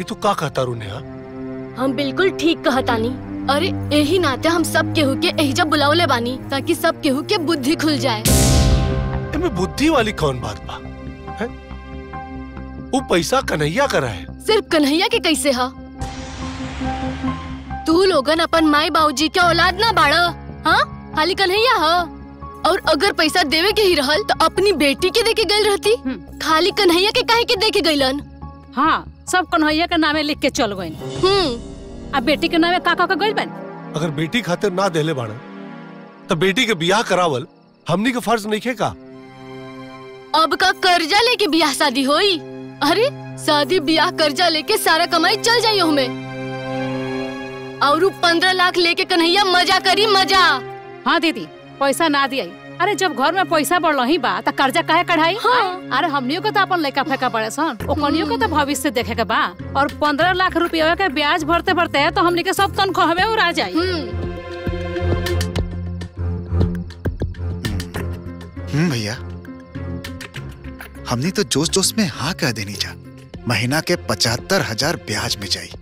ये तू का कहता रू नेहा हम बिल्कुल ठीक कहतानी अरे यही नाते हम सब केहू के एहिजा बुलावले बानी ताकि सब केहू के बुद्धि खुल जाए एमे बुद्धि वाली कौन बात बा हैं? वो पैसा कन्हैया करा है सिर्फ कन्हैया के कैसे हा तू लोगन अपन माई बाबूजी के औलाद ना बाड़ हाँ खाली कन्हैया हा और अगर पैसा देवे के ही रहल तो अपनी बेटी के देके गई रहती खाली कन्हैया के काहे के देके गईलन हाँ सब कन्हैया के नामे लिख के चल गई हम्म आ बेटी के नामे का का के गइल बन अगर बेटी खातिर ना देले बाड़ा तो बेटी के बियाह करावल हमनी के फर्ज नहीं खे का अब का कर्जा लेके ब्याह शादी होई अरे शादी ब्याह कर्जा लेके सारा कमाई चल जाई हमें और पंद्रह लाख लेके कन्हैया मजा करी मजा हाँ दीदी पैसा ना दिया अरे जब घर में पैसा बढ़ ही बा त कर्जा काहे कढ़ाई हाँ। अरे हमनियों के तो अपन लड़का फेंका पड़े सन ओकनियों के तो भविष्य देखे के बा और पंद्रह लाख रुपया के ब्याज भरते भरते तो हमनी के सब तनख्वाह में उड़ा जाई हम्म हम्म भैया हमने तो जोश जोश में हाँ कह देनी जा महीना के पचहत्तर हजार ब्याज में जाई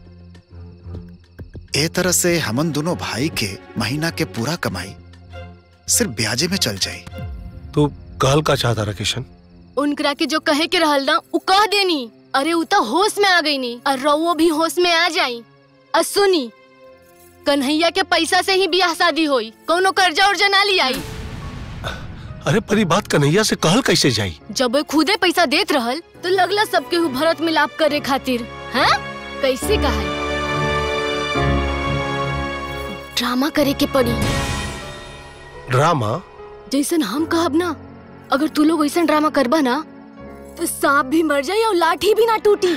ए तरह से हमन दोनों भाई के महीना के पूरा कमाई सिर्फ ब्याजे में चल जाई तू कहल का चाहता रहा किशन उनकरा के जो कहे के रहल ना उ कह देनी अरे उ तो होश में आ गई नी और रउओ भी होश में आ जाई और सुनी कन्हैया के पैसा से ही ब्याह शादी होई कोनो कर्जा उर्जा ना ली आई अरे परी बात कन्हैया से कहल कैसे जाई जब वो खुदे पैसा देत रहल तो लगला सबके हु भरत मिलाप करे खातिर हैं कैसे कहा ड्रामा करे के पड़ी ड्रामा जैसन हम कहब ना अगर तू लोग ऐसा ड्रामा करबा ना तो सांप भी मर जाए और लाठी भी ना टूटी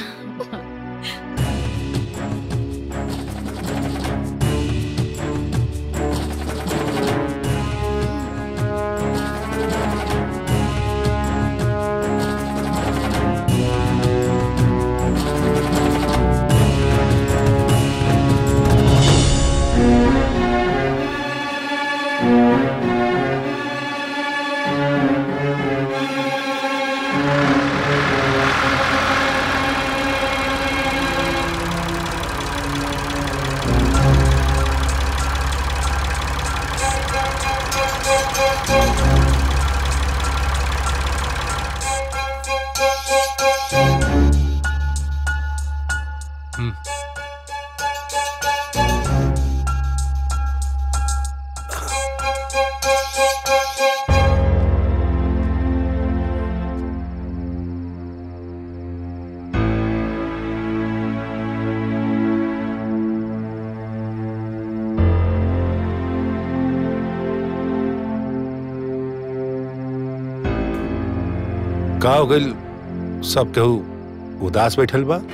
का हो गइल सब केहू उदास बैठल बा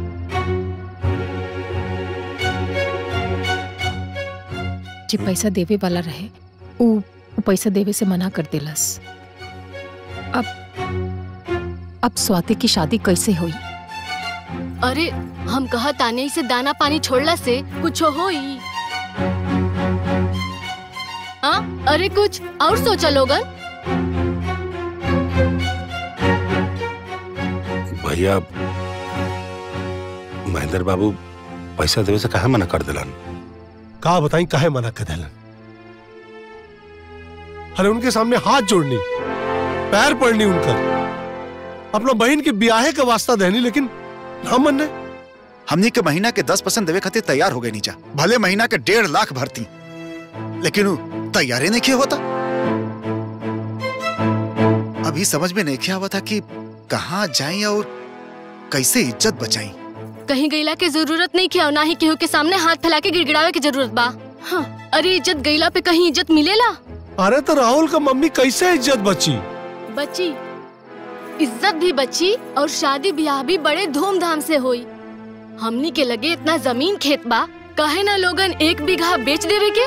जे पैसा देवे वाला रहे उ उ पैसा देवे से मना कर देलस अब अब स्वाति की शादी कैसे हुई अरे हम कहा ताने से दाना पानी छोड़ला से कुछ होई हाँ अरे कुछ और सोचा लोगन भैया महेंद्र बाबू पैसा देवे से काहे मना कर दिलन का बताई काहे मना कर देलन अरे उनके सामने हाथ जोड़नी पैर पड़नी उनकर अपना बहन के ब्याहे का वास्ता देनी लेकिन ना मनने हमनी के महीना के दस परसेंट देवे खातिर तैयार हो गए नीचा भले महीना के डेढ़ लाख भरती लेकिन उ तैयारे नहीं किया होता अभी समझ में नहीं किया हुआ था कि कहाँ जाएं और कैसे इज्जत बचाएं कहीं गईला के जरूरत नहीं किया ना ही केहू के सामने हाथ फैला के गिड़गिड़ावे की जरूरत बा हाँ, अरे इज्जत गईला पे कहीं इज्जत मिलेला अरे तो राहुल का मम्मी कैसे इज्जत बची बच्ची इज्जत भी बची और शादी ब्याह भी बड़े धूमधाम से हुई हमनी के लगे इतना जमीन खेत बा कहे ना लोगन एक बीघा बेच देवे के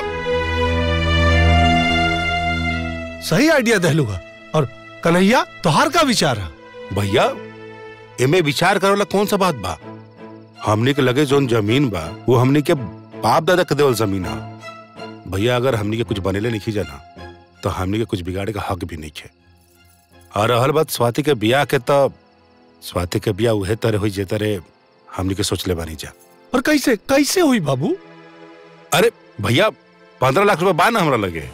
सही आइडिया दहलूगा और कन्हैया तोहार का विचार है भैया एमे विचार करोला कौन सा बात बा हमने के लगे जोन जमीन बा वो हमने के बाप दादा के देवल जमीन है भैया अगर हमने के कुछ बनेले नहीं जाना तो हमने के कुछ बिगाड़े का हक भी नहीं है और रहल बात स्वाति के बियाह के तो स्वाति के बियाह उहे तरह हुई जे तरह हमनी के सोच ले बानी जा और कैसे कैसे हुई बाबू अरे भैया पंद्रह लाख रुपए बा ना हमरा लगे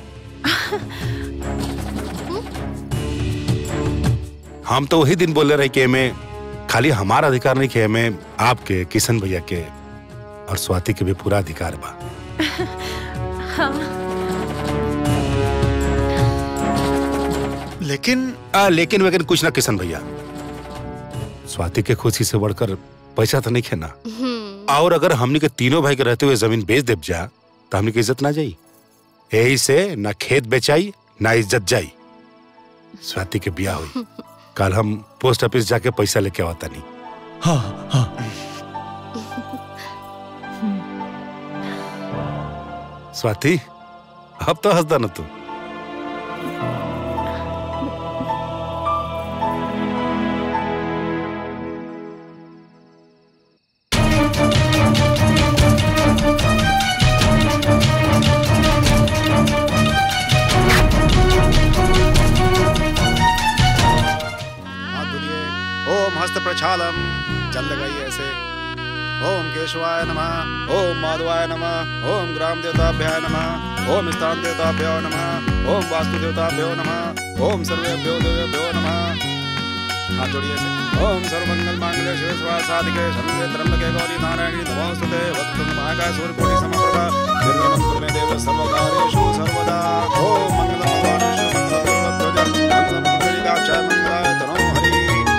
हम तो वही दिन बोले रहे कि हमें खाली हमारा अधिकार नहीं कि हमें आपके किशन भैया के और स्वाति के भी पूरा अधिकार बा लेकिन आ, लेकिन वेकिन कुछ ना किशन भैया स्वाति के खुशी से बढ़कर पैसा तो नहीं खेना हम्म, और अगर हमनी के तीनों भाई के रहते हुए जमीन बेच देब जा तो हमनी की इज्जत ना जाई यही से ना खेत बेचाई ना इज्जत जाई स्वाति के बिया हुई कल हम पोस्ट ऑफिस जाके पैसा लेके आवता नहीं हाँ हाँ स्वाति अब तो हंसदा ना तू हाथ धुलिए ओम हस्त प्रक्षालम जल लगाइए ऐसे ओम केशवाय नमः ओम माधवाय नमः ओम ग्राम देवताभ्याय नमः ओम स्थान देवताभ्यो नमः ओम वास्तु देवताभ्यो नमः ओम सर्वेभ्यो देवेभ्यो नमः हाथ जोड़िए ऐसे ओम सर्वमंगल मांगल्य शिव सर्वार्थ साधिके शरण्ये त्र्यंबके गौरी नारायणी नमोस्तुते वक्तुम महाकाय सूर्यकोटि समप्रभा निर्मलं कुरु मे देव सर्वकार्येषु सर्वदा ओम मंगलम भगवान् मंगलम सर्वध्वज मंगलम पुण्डरीकाक्षाय मंगलाय तनो हरि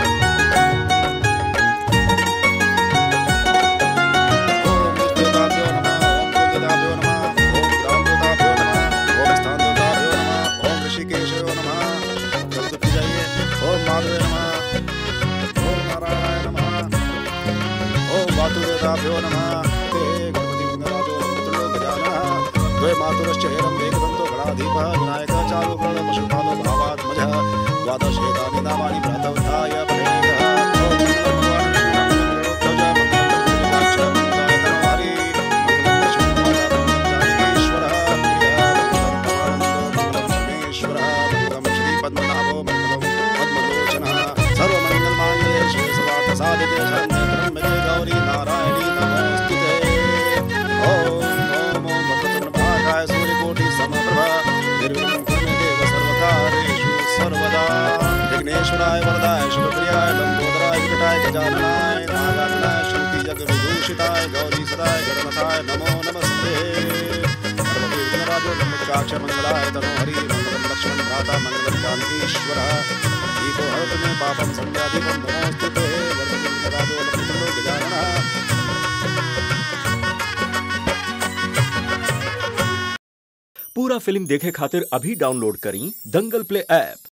ओम देवताभ्यो नमः ओम कुलदेवताभ्यो नमः ओम ग्राम देवताभ्यो नमः ओम स्थान देवताभ्यो नमः ओम ऋषिकेशयो नमः जब तक जाइए ओम माधवे नमः ओम नारायण नमः ओम वातुदेवताभ्यो नमः ते गणपति विघ्नराजो तुल्यो गजानः द्वे मातुरश्च हेरं वेगदन्तो गणाधीपः विनायकः चारु प्रणः पशुपालो भावात्मजः द्वादशेतानि नामानि प्रातोत्थाय पठेतः ओम मंगलं भगवान् विष्णुः मंगलं गरुडध्वज मंगलं पुण्डरीकाक्ष मंगलं गरुडध्वज मंगलं जानकीश्वरः मंगलं परमानन्दो मंगलं परमेश्वरः मंगलं श्रीपद्मनाभो मंगलं पद्मलोचनः सर्वमङ्गलमाङ्गल्ये श्रीसर्वार्थसाधिके शरण्ये त्र्यम्बके गौरी नारायणी नमोऽस्तुते ॐ ॐ ॐ भद्रतुण्डमहाकाय सूर्यकोटि समप्रभा निर्विघ्नं कुरु मे देव सर्वकार्येषु सर्वदा विघ्नेश्वराय वरदाय शिवप्रियाय लम्बोदराय विकटाय गजाननाय नागाननाय श्रुति जगविभूषिताय गौरी सदाय गणनाथाय नमो नमस्ते सर्वदेव विघ्नराजो लम्बोदराक्ष मंगलाय तनो हरि मंगलं लक्ष्मण भ्राता मंगलं जानकीश्वरः दीपो हरतु मे पापं संध्यादीपं नमोऽस्तु ते वरदे विघ्नराजो लम्बोदरो गजाननः पूरा फिल्म देखे खातिर अभी डाउनलोड करी दंगल प्ले ऐप